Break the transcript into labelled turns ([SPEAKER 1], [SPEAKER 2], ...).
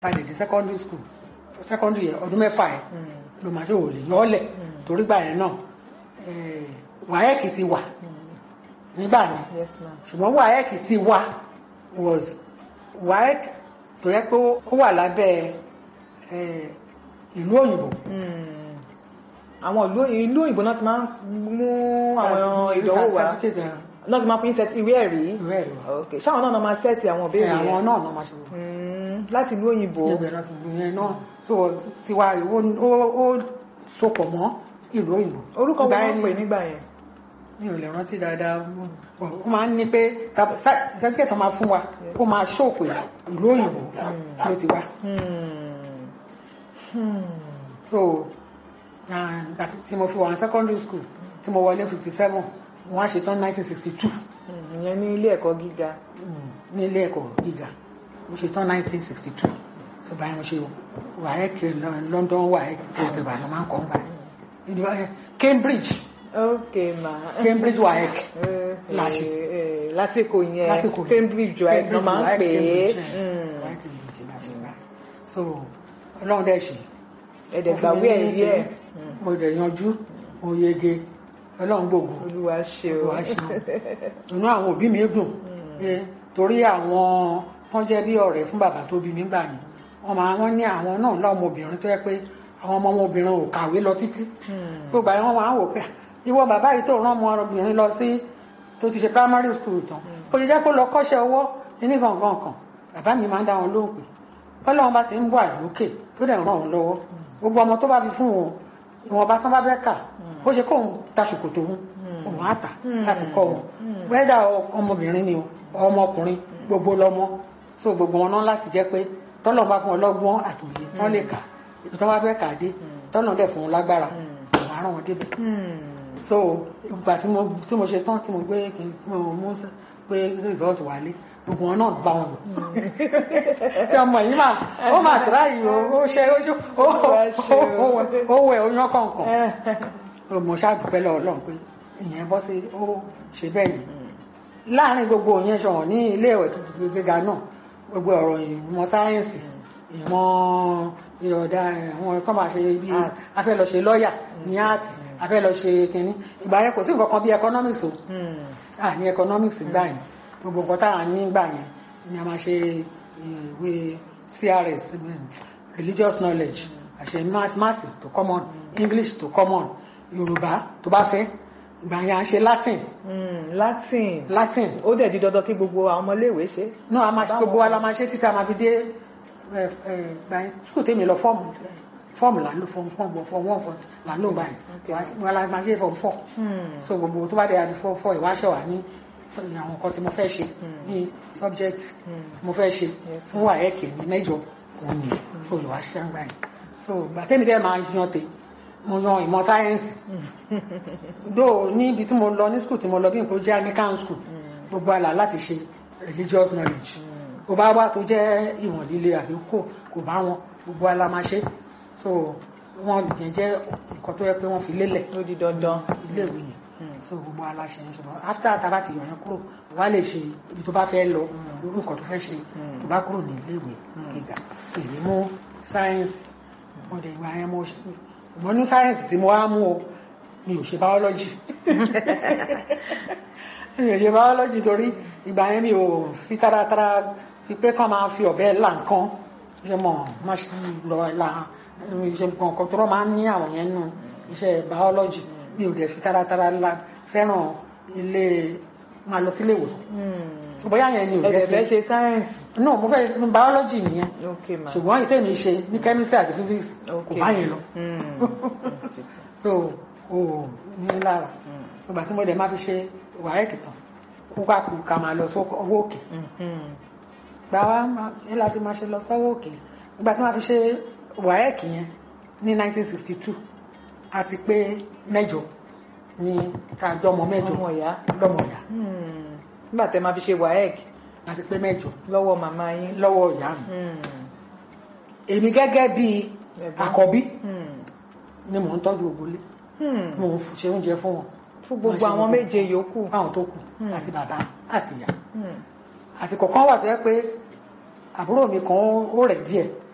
[SPEAKER 1] padà dé secondary school secondary yẹn ọdún mẹ́fà yẹn ló máa ṣe ò lè yọ ọ́ lẹ̀ torí gbà yẹn náà wáyẹ́kì ti wà nígbà yẹn
[SPEAKER 2] yes ma'am.
[SPEAKER 1] ṣùgbọ́n wáyẹ́kì ti wà was wáyẹ́kì tó yẹ pé ó wà lábẹ́ eh, ìlú òyìnbó
[SPEAKER 2] Hmm. àwọn ìlú ìlú òyìnbó náà ti máa ń mú àwọn ìdánwò wá
[SPEAKER 1] certificate yẹn,
[SPEAKER 2] náà ti máa fi ń set ìwé ẹ̀rí
[SPEAKER 1] ìwé ẹ̀rí wa.
[SPEAKER 2] ok ṣáwọn náà máa sẹ́ẹ̀tì àwọn
[SPEAKER 1] Eh,
[SPEAKER 2] ìbéèrè
[SPEAKER 1] àwọn
[SPEAKER 2] yẹn
[SPEAKER 1] náà náà máa ṣe wò.
[SPEAKER 2] Hmm. láti ìlú òyìnbó
[SPEAKER 1] ibẹ̀ náà ti gbìyànjú náà so tiwa ìwó ó ó sopọ̀ mọ́ ìlú òyìnbó.
[SPEAKER 2] orúkọ
[SPEAKER 1] Ìgbà
[SPEAKER 2] wọn
[SPEAKER 1] yẹn
[SPEAKER 2] ń pè
[SPEAKER 1] ni-
[SPEAKER 2] nígbà yẹn
[SPEAKER 1] mi ò lè rántí dáadáa ó máa ń ní pé sẹ́tíkẹ̀ tó máa fún wa ó máa ṣòpè ìlú òyìnbó ló ti wá
[SPEAKER 2] Hmm. Hmm.
[SPEAKER 1] so ah, ìgbà tí mo fi wà ní secondary school tí mo wọlé fifty seven wọ́n á ṣetán nineteen sixty two
[SPEAKER 2] Hmm. ìyẹn ní ilé ẹ̀kọ́ gíga
[SPEAKER 1] ní ilé ẹ̀kọ́ gíga mo ṣetán nineteen sixty two so báyìí mo ṣe WAEC London WAEC kẹsìtì báyìí mo máa ń kọ́ ń báyìí Cambridge
[SPEAKER 2] ok ma
[SPEAKER 1] Cambridge WAEC
[SPEAKER 2] Eh,
[SPEAKER 1] Láṣẹ.
[SPEAKER 2] eh, eh, lásìkò yẹn
[SPEAKER 1] lásìkò
[SPEAKER 2] Cambridge wa ẹ̀kan máa ń pè é
[SPEAKER 1] Cambridge,
[SPEAKER 2] Hmm.
[SPEAKER 1] WAEC Cambridge la ṣe báyìí so ọlọ́run dẹ̀ ṣe
[SPEAKER 2] ẹ̀dẹ̀ gbàgbé ẹ̀rí ẹ̀
[SPEAKER 1] mo dẹ̀ yanjú mo yege ọlọ́run gbogbo
[SPEAKER 2] olúwa ṣe o
[SPEAKER 1] Olúwa ṣe inú àwọn òbí mi dùn eh, torí àwọn tán jẹ́ bí ọ̀rẹ́ fún bàbá tó bí mi gbà yẹn wọ́n máa wọ́n ní àwọn náà lọ́mọbìnrin tó yẹ pé àwọn ọmọ ọmọbìnrin ò kàwé lọ títí
[SPEAKER 2] Hmm.
[SPEAKER 1] gbogbo àwọn máa ń wò pé ìwọ bàbá yìí tó rán ọmọbìnrin lọ sí tó ti ṣe primary school tán ó ṣe jẹ́ kó lọ kọ́ṣẹ́ ọwọ́ ní gangan kan bàbá mi máa ń dá wọn lóhùn pé bọ́lọ́run bá ti ń bọ̀ àlókè tó dẹ̀ ràn wọ́n lọ́wọ́ gbogbo ọmọ tó bá fi fún wọn ìwọ̀nba tán bá fẹ́ kà bó ṣe kóun ta ṣòkòtò òun òun á tà láti kọ́ wọn wẹ́dà ọmọbìnrin ni o ọmọkùnrin gbogbo lọmọ so gbogbo wọn náà láti jẹ́ pé tọ́lọ̀ bá fún ọlọ́gbọ́n àtòyè wọ́n lè kà ibi tí wọ́n bá fẹ́ kà dé tọ́lọ̀ dẹ̀ fún wọn lágbára àwọn ará wọn débẹ̀
[SPEAKER 2] Hmm.
[SPEAKER 1] so ìgbà tí mo tí mo ṣe tán tí mo gbé kí n tí mo mú sí- pé result wálé gbogbo wọn náà bá wọn lò tí ọmọ yìí máa ó máa tẹ̀lá yìí o ó ṣe ó ṣe ó ó ó wẹ̀ ó yán kọ̀ọ̀kan mo ṣàdúpẹ́ lọ́wọ́ Ọlọ́run pé ìyẹn bọ́ sí ó ṣe bẹ́ẹ̀ yìí láàárín gbogbo yẹn ṣọ̀wọ̀n ní ilé ìwé gíga náà gbogbo ọ̀rọ̀ ìmọ̀ sáyẹ́ǹsì ìmọ̀ ìrọ̀dá àwọn tó máa ṣe bí
[SPEAKER 2] Art.
[SPEAKER 1] a fẹ́ lọ ṣe lọ́ọ̀yà ní áàtì a fẹ́ lọ ṣe kínní ìgbà yẹn kò sí nǹkan kan bí economics o
[SPEAKER 2] Hmm.
[SPEAKER 1] à ní economics gbà yẹn gbogbo nǹkan tá à ń ní gbà yẹn ni a máa ṣe ìwé CRS um, religious knowledge àṣẹ maths maths tó common English tó common Yorùbá tó bá fẹ́ ìgbà yẹn à ń ṣe Latin
[SPEAKER 2] Hmm. Latin
[SPEAKER 1] Latin
[SPEAKER 2] ó dẹ̀ di dandan kí gbogbo àwọn ọmọléèwé ṣe
[SPEAKER 1] náà a máa ṣe gbogbo wa la máa ṣe títí a máa fi dé ẹ ẹ gbà yẹn sukùl tèmi lọ fọ́ọ̀mù fọ́ọ̀mù là ń lò fọ́ọ̀mù fọ́ọ̀mù fọ́ọ̀mù wọ́n fọ́ọ̀mù là ń lò gbà
[SPEAKER 2] Okay.
[SPEAKER 1] yẹn wọn la máa ṣe fọ́ọ̀mù fọ́ọ̀
[SPEAKER 2] Hmm.
[SPEAKER 1] so gbogbo tó bá dé adi fọ́ fọ́ ìwáṣẹ̀ wà ní sọ- àwọn nǹkan tí mo fẹ́ ṣe ní subject tí mo fẹ́ ṣe
[SPEAKER 2] Yes,
[SPEAKER 1] fún wà ẹ̀kẹ́ ní mẹ́jọ òun ni so ìwáṣẹ̀ ń gbà yẹn so gbàtẹ́mi dẹ́ máa yan tè mo yan ìmọ̀ sáyẹ́ǹsì dó níbi tí mo lọ ní skul tí mo lọ bí nǹkan jẹ́ Anglican school gbogbo àlà láti ṣe religious knowledge kò bá wà tó jẹ́ ìwọ̀n líle àbí kò kò bá wọn gbogbo àlà máa ṣe so wọn yẹn jẹ́ nǹkan tó yẹ pé wọ́n fi lélẹ̀
[SPEAKER 2] ó di dandan
[SPEAKER 1] ilé ìwé yẹn so gbogbo aláṣẹ yẹn ṣùgbọ́n after tá a bá ti yọ̀ yẹn kúrò wàá lè ṣe ibi tó bá fẹ́ lọ lórí nǹkan tó fẹ́ ṣe tó bá kúrò ní ilé ìwé gíga so èmi mú sáyẹ́nsì mo dẹ̀ gba yẹn mo ṣe mo ní sáyẹ́nsì tí mo wá mú o mi ò ṣe báọ́lọ́jì mi ò ṣe báọ́lọ́jì torí ìgbà yẹn mi ò fi taratara fi pé kán máa fi ọ̀bẹ là nǹkan ṣe mọ̀ má ṣe lọ la ṣe nǹkan tó rọ́ máa ń ní àwọn yẹn nù iṣẹ́ báọ́lọ́jì mi ò dẹ̀ fi taratara la fẹ́ràn ilé máa lọ sílé ìwòsàn
[SPEAKER 2] Hmm.
[SPEAKER 1] bóyá yẹn ni ò
[SPEAKER 2] ẹ̀dẹ̀
[SPEAKER 1] jẹ́
[SPEAKER 2] fẹ́
[SPEAKER 1] kí
[SPEAKER 2] ṣe sáyẹ́ǹsì
[SPEAKER 1] no mo fẹ́ báọ́lọ́jì nìyẹn
[SPEAKER 2] ok ma
[SPEAKER 1] ṣùgbọ́n ìtẹ́ mi ṣe ní chemistry àti physics
[SPEAKER 2] ok
[SPEAKER 1] kò bá yẹn lọ
[SPEAKER 2] Hmm.
[SPEAKER 1] so o ní lára ṣùgbọ́n tí mo dẹ̀ máa fi ṣe wàhálà tán kó ká kú ká máa lọ sọ́wọ́ òkè
[SPEAKER 2] Hmm.
[SPEAKER 1] gbà wá máa- ní láti máa ṣe lọ sọ́wọ́ òkè nígbà tí wọ́n fi ṣe wàhálà yẹn ní 1962 àti pé mẹ́jọ ní kájọ ọmọ mẹ́jọ
[SPEAKER 2] ọmọ ìyá
[SPEAKER 1] lọ́mọ ìyá
[SPEAKER 2] Hmm. nígbà tẹ́ máa fi ṣe waec
[SPEAKER 1] àti pé mẹ́jọ
[SPEAKER 2] lọ́wọ́ màmá yín
[SPEAKER 1] lọ́wọ́ ìyá mi
[SPEAKER 2] Hmm.
[SPEAKER 1] èmi gẹ́gẹ́ bí
[SPEAKER 2] Ẹ̀gbọ́n.
[SPEAKER 1] àkọ́bí
[SPEAKER 2] Hmm.
[SPEAKER 1] ni mò ń tọ́jú ògbólé
[SPEAKER 2] Hmm.
[SPEAKER 1] mò ń ṣe oúnjẹ fún wọn
[SPEAKER 2] fún gbogbo àwọn méje yòókù
[SPEAKER 1] fáwọn tó kù
[SPEAKER 2] Hmm.
[SPEAKER 1] àti bàbá àti ìyá
[SPEAKER 2] Hmm.
[SPEAKER 1] àsìkò kan wà tó yẹ pé àbúrò mi kan ó rẹ̀ díẹ̀